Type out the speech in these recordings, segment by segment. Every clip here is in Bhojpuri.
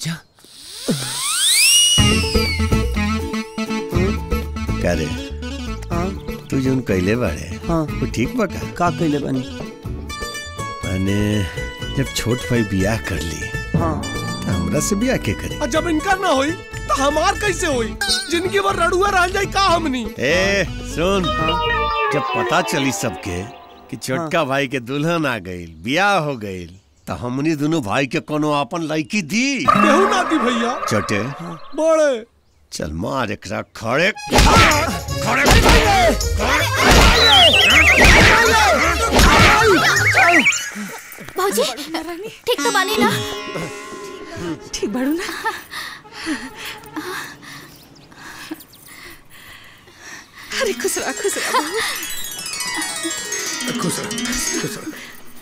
पूजा का रे हाँ तू जोन कैले बाड़े हाँ वो ठीक बा का का कइले बानी माने जब छोट भाई बियाह कर ली हाँ तो हमरा से बियाह के करे और जब इनका ना होई तो हमार कैसे होई जिंदगी भर रड़ुआ रह जाई का हमनी ए सुन जब पता चली सबके कि छोटका भाई के दुल्हन आ गईल बियाह हो गईल तो हमनी दोनों भाई के कोनो अपन लड़की दी केहू ना दी भैया छोटे बड़े चल मार एकरा खड़े भौजी ठीक तो बानी ना ठीक बाड़ू ना अरे खुश रहा खुश रहा खुश रह खुश रह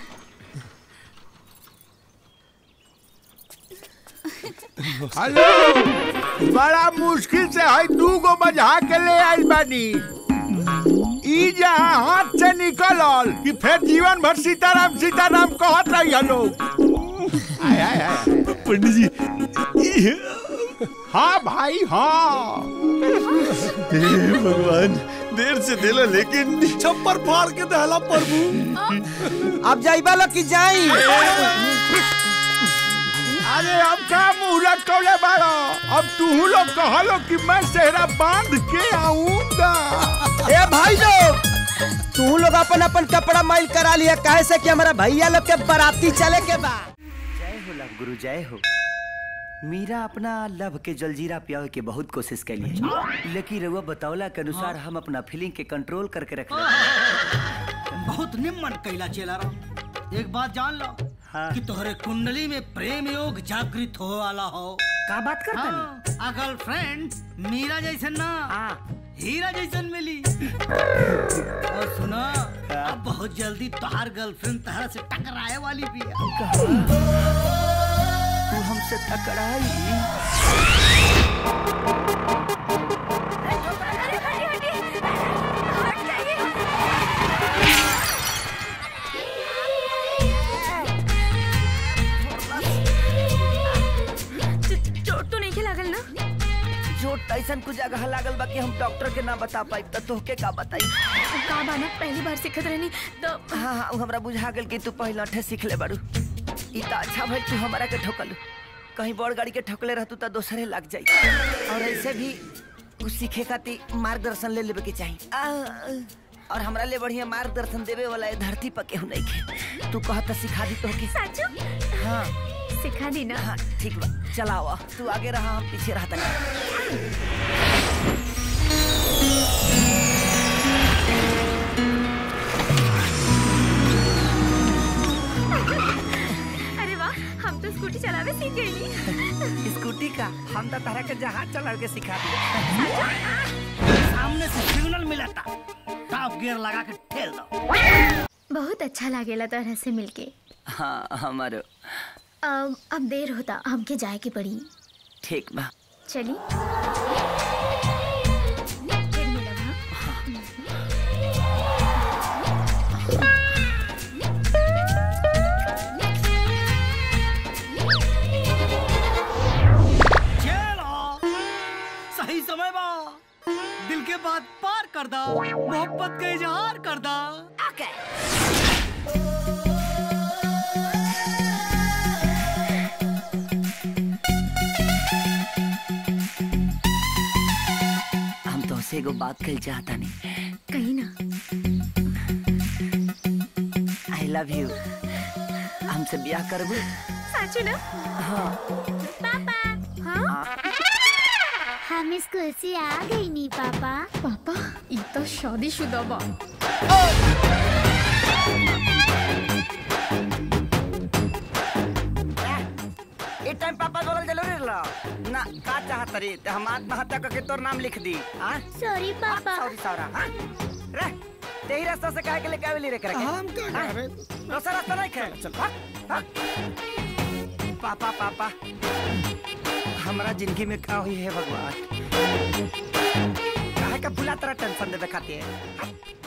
हेलो बड़ा मुश्किल से है दू गो बजा के ले आई बानी ई जहाँ हाथ से निकलल कि फिर जीवन भर सीताराम सीताराम कहत रही हलो आय, आय, आय। पंडित जी हाँ भाई हाँ हे भगवान देर से दिला लेकिन छप्पर फाड़ के दहला प्रभु अब जाइबा लो कि जाई अरे अब का मुंह लटकौले बाड़ो अब तू लोग कहलो कि मैं सेहरा बांध के आऊंगा ए भाई लोग तू लोग अपन अपन कपड़ा माइल करा लिया काहे से कि हमारा भैया लोग के बाराती चले के बा जय हो लव गुरु जय हो मीरा अपना लव के जलजीरा पियावे के बहुत कोशिश कैली लेकिन रउआ बतौला के अनुसार हम अपना फीलिंग के कंट्रोल करके रख बहुत निम्न कैला चेला रहो एक बात जान लो हाँ। कि तोहरे कुंडली में प्रेम योग जागृत हो वाला हो का बात करता हाँ, गर्लफ्रेंड मीरा जैसन ना हाँ। हीरा जैसन मिली और सुनो अब बहुत जल्दी तोहार गर्लफ्रेंड तहरा से टकराए वाली भी है तू हमसे टकराई चोट तो नहीं के लागल ना चोट ऐसन कुछ जगह लागल बा कि हम डॉक्टर के ना बता पाई त तोहके का बताई का बाना पहली बार सिखत रहनी तो हाँ हाँ उ हमरा बुझा गेल कि तू पहले अठे सीख ले बारू ई त अच्छा भइल तू हमरा के ठोकलू कहीं बड़ गाड़ी के ठोकले रहतू त दोसरे लग जाई और ऐसे भी कुछ सीखे खातिर मार्गदर्शन ले लेवे के चाही आ, और हमरा ले बढ़िया मार्गदर्शन देवे वाला ए धरती पर केहू नहीं के तू कहत त सिखा दी तोहके साचो हाँ सिखा दी ना हाँ ठीक बा चलावा तू आगे रहा हम पीछे रहता नहीं अरे वाह हम तो स्कूटी चलावे सीख गई स्कूटी का हम तो तरह के जहाज चला के सिखा दिया सामने से सिग्नल मिला था टॉप गियर लगा के ठेल दो बहुत अच्छा लागेला तरह से मिलके हाँ हमारो अब अब देर होता हमके जाए के पड़ी ठीक बा चली फिर मिलब हाँ? चलो सही समय बा दिल के बात पार कर दा मोहब्बत का इजहार कर दा हम तो से एगो बात कल चाहता नहीं कहीं ना आई लव यू हमसे ब्याह करबू साचू ना हाँ पापा हाँ हम स्कूल से आ गई नी पापा पापा ये तो शादीशुदा बा ए टाइम पापा बोलल जरूरी रहा ना का चाहत रे ते हम आत्महत्या करके तोर नाम लिख दी हां सॉरी पापा सॉरी सौरा हां रे तेही रास्ता से काहे के लेके आवेली रे करके हम का हाँ? करे दूसरा रास्ता नहीं खे चल। हाँ? हाँ? पापा पापा हमरा जिंदगी में का हुई है भगवान काहे का भुला तरह टेंशन देवे खातिर हाँ?